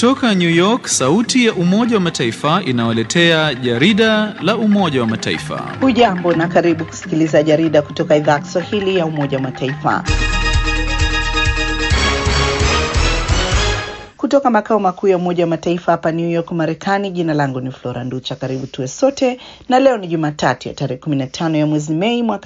Kutoka New York, sauti ya Umoja wa Mataifa inawaletea jarida la Umoja wa Mataifa. Hujambo na karibu kusikiliza jarida kutoka idhaa ya Kiswahili ya Umoja wa Mataifa. Kutoka makao makuu ya Umoja wa Mataifa hapa New York, Marekani. Jina langu ni Flora Nducha. Karibu tuwe sote, na leo ni Jumatatu ya tarehe 15 ya mwezi Mei mwaka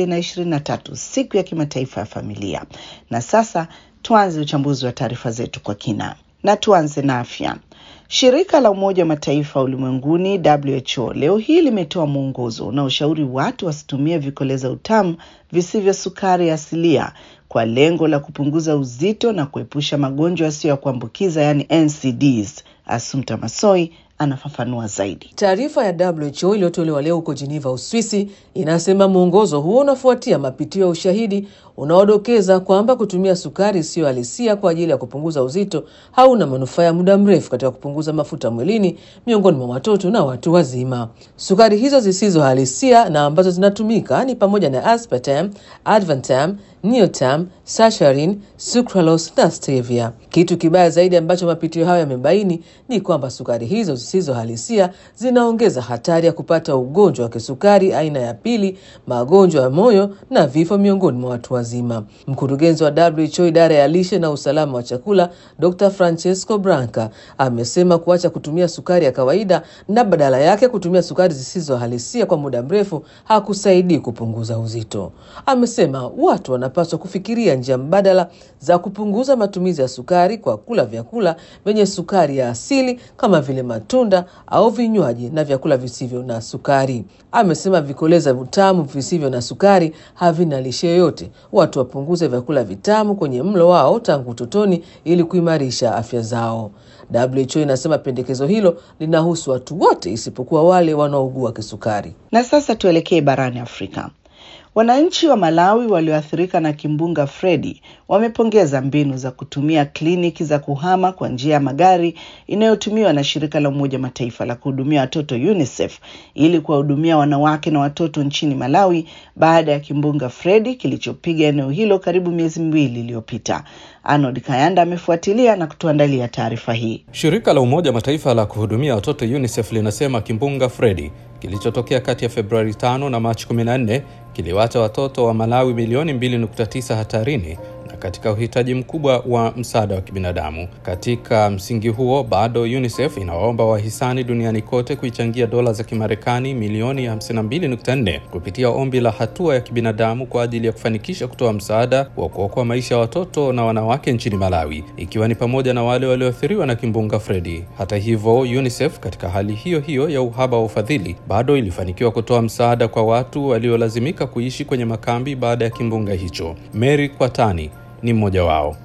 2023, siku ya kimataifa ya familia. Na sasa tuanze uchambuzi wa taarifa zetu kwa kina, na tuanze na afya. Shirika la Umoja wa Mataifa ulimwenguni WHO leo hii limetoa mwongozo unaoshauri watu wasitumie vikoleza utamu visivyo sukari asilia kwa lengo la kupunguza uzito na kuepusha magonjwa yasiyo ya kuambukiza yaani NCDs. Asumta Masoi anafafanua zaidi. Taarifa ya WHO iliyotolewa leo huko Geneva, Uswisi, inasema mwongozo huo unafuatia mapitio ya ushahidi unaodokeza kwamba kutumia sukari isiyo halisia kwa ajili ya kupunguza uzito hauna manufaa ya muda mrefu katika kupunguza mafuta mwilini miongoni mwa watoto na watu wazima. Sukari hizo zisizo halisia na ambazo zinatumika ni pamoja na aspartame, advantam, neotam, saccharin, sucralose na stevia. Kitu kibaya zaidi ambacho mapitio hayo yamebaini ni kwamba sukari hizo zisizo halisia zinaongeza hatari ya kupata ugonjwa wa kisukari aina ya pili, magonjwa ya moyo na vifo miongoni mwa watu wazima. Mkurugenzi wa WHO idara ya lishe na usalama wa chakula, Dr. Francesco Branca amesema kuacha kutumia sukari ya kawaida na badala yake kutumia sukari zisizo halisia kwa muda mrefu hakusaidii kupunguza uzito. Amesema watu wanapaswa kufikiria njia mbadala za kupunguza matumizi ya sukari kwa kula vyakula vyenye sukari ya asili kama vile matunda au vinywaji na vyakula visivyo na sukari. Amesema vikoleza vitamu visivyo na sukari havina lishe yoyote. Watu wapunguze vyakula vitamu kwenye mlo wao tangu utotoni ili kuimarisha afya zao. WHO inasema pendekezo hilo linahusu watu wote isipokuwa wale wanaougua kisukari. Na sasa tuelekee barani Afrika. Wananchi wa Malawi walioathirika na kimbunga Freddy wamepongeza mbinu za kutumia kliniki za kuhama kwa njia ya magari inayotumiwa na shirika la Umoja Mataifa la kuhudumia watoto UNICEF ili kuwahudumia wanawake na watoto nchini Malawi baada ya kimbunga Freddy kilichopiga eneo hilo karibu miezi miwili iliyopita. Arnold Kayanda amefuatilia na kutuandalia taarifa hii. Shirika la Umoja Mataifa la kuhudumia watoto UNICEF linasema kimbunga Freddy kilichotokea kati ya Februari 5 na Machi 14 kiliwacha watoto wa Malawi milioni 2.9 hatarini na katika uhitaji mkubwa wa msaada wa kibinadamu. Katika msingi huo, bado UNICEF inawaomba wahisani duniani kote kuichangia dola za Kimarekani milioni 52.4 kupitia ombi la hatua ya kibinadamu kwa ajili ya kufanikisha kutoa msaada wa kuokoa maisha ya watoto na wanawake nchini Malawi, ikiwa ni pamoja na wale walioathiriwa na kimbunga Freddy. Hata hivyo, UNICEF katika hali hiyo hiyo ya uhaba wa ufadhili bado ilifanikiwa kutoa msaada kwa watu waliolazimika kuishi kwenye makambi baada ya kimbunga hicho. Mary Kwatani ni mmoja wao.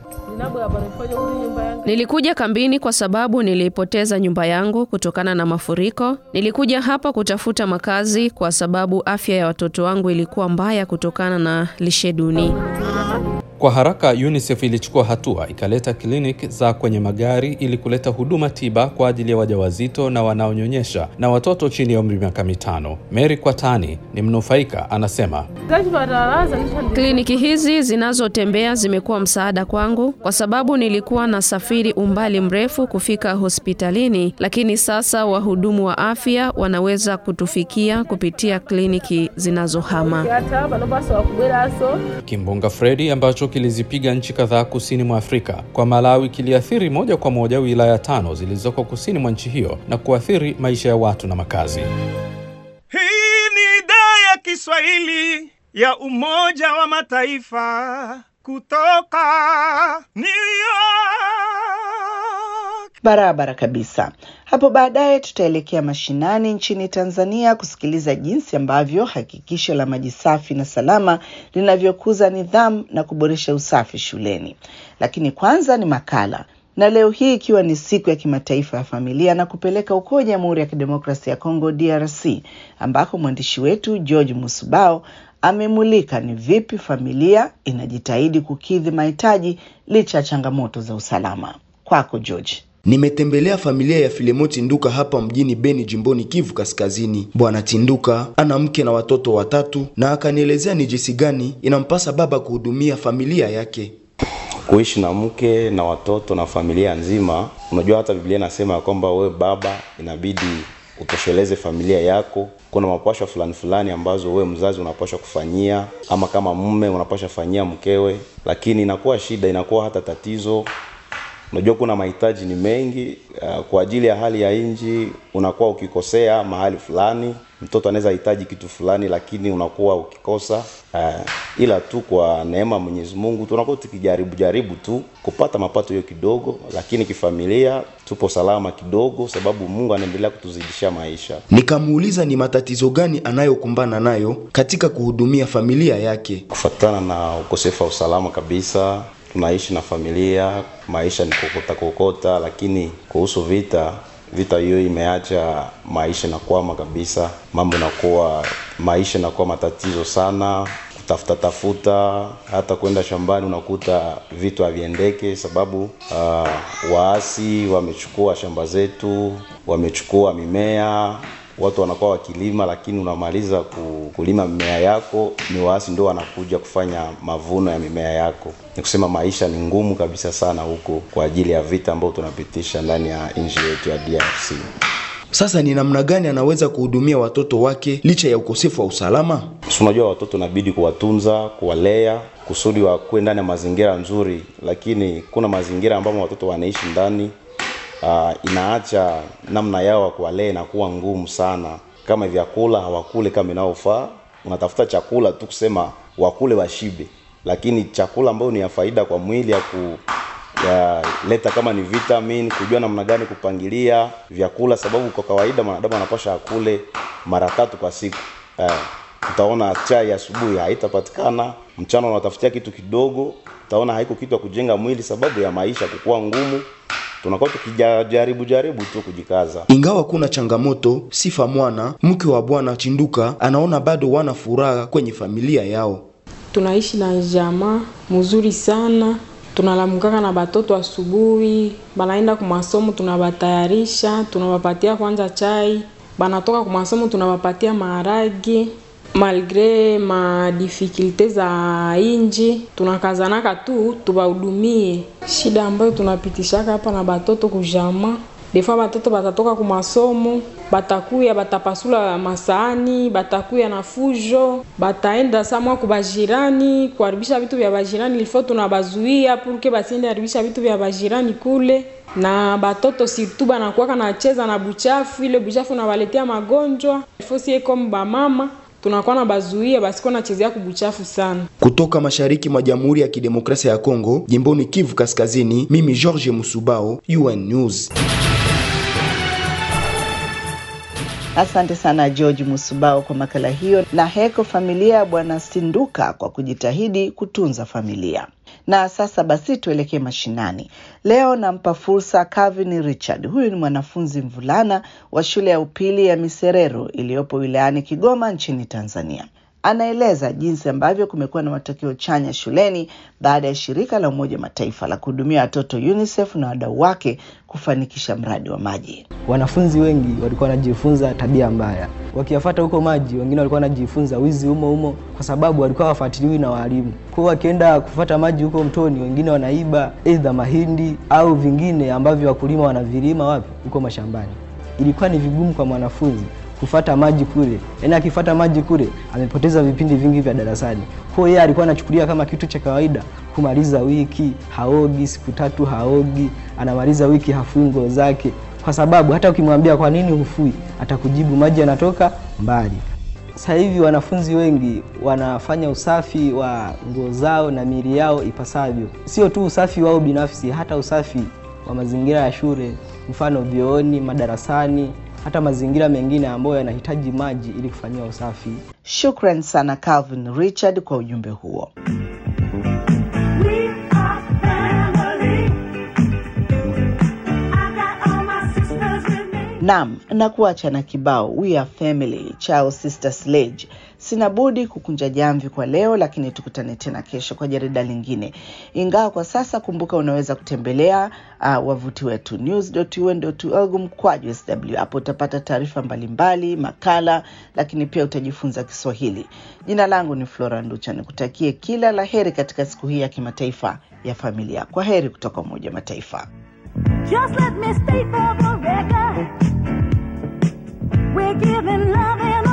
Nilikuja kambini kwa sababu nilipoteza nyumba yangu kutokana na mafuriko. Nilikuja hapa kutafuta makazi kwa sababu afya ya watoto wangu ilikuwa mbaya kutokana na lishe duni. Kwa haraka UNICEF ilichukua hatua, ikaleta kliniki za kwenye magari ili kuleta huduma tiba kwa ajili ya wajawazito na wanaonyonyesha na watoto chini ya umri miaka mitano. Mary Kwatani ni mnufaika, anasema kliniki hizi zinazotembea zimekuwa msaada kwangu kwa sababu nilikuwa na safiri umbali mrefu kufika hospitalini, lakini sasa wahudumu wa afya wanaweza kutufikia kupitia kliniki zinazohama. Kimbunga Freddy ambacho kilizipiga nchi kadhaa kusini mwa Afrika. Kwa Malawi kiliathiri moja kwa moja wilaya tano zilizoko kusini mwa nchi hiyo na kuathiri maisha ya watu na makazi. Hii ni idhaa ya Kiswahili ya Umoja wa Mataifa kutoka New York. Barabara kabisa. Hapo baadaye tutaelekea mashinani nchini Tanzania kusikiliza jinsi ambavyo hakikisho la maji safi na salama linavyokuza nidhamu na kuboresha usafi shuleni. Lakini kwanza ni makala, na leo hii ikiwa ni siku ya kimataifa ya familia na kupeleka huko Jamhuri ya Kidemokrasia ya Kongo DRC, ambako mwandishi wetu George Musubao amemulika ni vipi familia inajitahidi kukidhi mahitaji licha ya changamoto za usalama. Kwako George. Nimetembelea familia ya Filemo Tinduka hapa mjini Beni, jimboni Kivu Kaskazini. Bwana Tinduka ana mke na watoto watatu, na akanielezea ni jinsi gani inampasa baba kuhudumia familia yake. kuishi na mke na watoto na familia nzima. Unajua hata Biblia inasema ya kwamba wewe baba inabidi utosheleze familia yako. Kuna mapashwa fulani fulani ambazo wewe mzazi unapashwa kufanyia, ama kama mume unapashwa fanyia mkewe, lakini inakuwa shida, inakuwa hata tatizo unajua kuna mahitaji ni mengi uh, kwa ajili ya hali ya nchi unakuwa ukikosea mahali fulani mtoto anaweza hitaji kitu fulani lakini unakuwa ukikosa uh, ila tu kwa neema ya Mwenyezi Mungu tunakuwa tukijaribu jaribu tu kupata mapato hiyo kidogo lakini kifamilia tupo salama kidogo sababu Mungu anaendelea kutuzidishia maisha Nikamuuliza ni matatizo gani anayokumbana nayo katika kuhudumia familia yake. kufatana na ukosefu wa usalama kabisa tunaishi na familia maisha ni kokota kokota lakini kuhusu vita vita hiyo imeacha maisha inakwama kabisa mambo inakuwa maisha inakuwa matatizo sana kutafuta tafuta hata kwenda shambani unakuta vitu haviendeke sababu uh, waasi wamechukua shamba zetu wamechukua mimea watu wanakuwa wakilima lakini unamaliza ku- kulima mimea yako ni waasi ndio wanakuja kufanya mavuno ya mimea yako ni kusema maisha ni ngumu kabisa sana huko kwa ajili ya vita ambayo tunapitisha ndani ya nchi yetu ya DRC Sasa ni namna gani anaweza kuhudumia watoto wake licha ya ukosefu wa usalama? Si unajua watoto inabidi kuwatunza kuwalea kusudi wakuwe ndani ya mazingira nzuri lakini kuna mazingira ambamo watoto wanaishi ndani uh, inaacha namna yao ya kuwalea inakuwa ngumu sana kama vyakula hawakule kama inavyofaa unatafuta chakula tu kusema wakule washibe lakini chakula ambayo ni ya faida kwa mwili ya ku ya leta kama ni vitamin kujua namna gani kupangilia vyakula sababu kwa kawaida mwanadamu anapasha akule mara tatu kwa siku eh, utaona chai asubuhi haitapatikana mchana unatafutia kitu kidogo utaona haiko kitu ya kujenga mwili sababu ya maisha kukuwa ngumu tunakuwa tukijaribu jaribu tu kujikaza Ingawa kuna changamoto, Sifa Mwana, mke wa Bwana Chinduka, anaona bado wana furaha kwenye familia yao. tunaishi na jamaa mzuri sana tunalamukaka na batoto asubuhi banaenda kumasomo tunabatayarisha tunawapatia kwanza chai banatoka kumasomo tunawapatia maharage malgre madifikulte za inji tunakazanaka tu tubahudumie shida ambayo tunapitishaka hapa na batoto kujama defa batoto batatoka kumasomo batakuya batapasula masaani batakuya na fujo bataenda samwa kubajirani kuharibisha vitu vya bajirani ilifo tunabazuia purke basiende haribisha vitu vya bajirani kule na batoto sirtu banakuwaka nacheza na buchafu ile buchafu nabaletea magonjwa ilifo sie comme bamama tunakuwa na bazuia basikuwa nachezea kubuchafu sana Kutoka mashariki mwa Jamhuri ya Kidemokrasia ya Kongo, jimboni Kivu Kaskazini, mimi George Musubao, UN News. Asante sana George Musubao kwa makala hiyo, na heko familia ya Bwana Sinduka kwa kujitahidi kutunza familia. Na sasa basi tuelekee mashinani. Leo nampa fursa Calvin Richard. Huyu ni mwanafunzi mvulana wa shule ya upili ya Miserero iliyopo wilayani Kigoma nchini Tanzania. Anaeleza jinsi ambavyo kumekuwa na matokeo chanya shuleni baada ya shirika la Umoja wa Mataifa la kuhudumia watoto UNICEF na wadau wake kufanikisha mradi wa maji. wanafunzi wengi walikuwa wanajifunza tabia mbaya wakiyafuata huko maji wengine walikuwa wanajifunza wizi humo humo kwa sababu walikuwa wafuatiliwi na walimu kwao wakienda kufuata maji huko mtoni wengine wanaiba aidha mahindi au vingine ambavyo wakulima wanavilima wapi huko mashambani ilikuwa ni vigumu kwa mwanafunzi kufata maji kule yaani akifata maji kule amepoteza vipindi vingi vya darasani kwao yeye alikuwa anachukulia kama kitu cha kawaida kumaliza wiki haogi siku tatu haogi anamaliza wiki hafui nguo zake kwa sababu hata ukimwambia kwa nini hufui atakujibu maji yanatoka mbali sasa hivi wanafunzi wengi wanafanya usafi wa nguo zao na miili yao ipasavyo sio tu usafi wao binafsi hata usafi wa mazingira ya shule mfano vyooni madarasani hata mazingira mengine ambayo yanahitaji maji ili kufanyia usafi Shukran sana Calvin Richard kwa ujumbe huo. Nam na kuacha na kibao We Are Family chao Sister Sledge. Sina budi kukunja jamvi kwa leo, lakini tukutane tena kesho kwa jarida lingine. Ingawa kwa sasa, kumbuka unaweza kutembelea uh, wavuti wetu news.un.org mkwaju sw. Hapo utapata taarifa mbalimbali, makala, lakini pia utajifunza Kiswahili. Jina langu ni Flora Nducha, nikutakie kila la heri katika siku hii ya kimataifa ya familia. Kwa heri kutoka Umoja wa Mataifa. Just let me state for the record, we're giving love and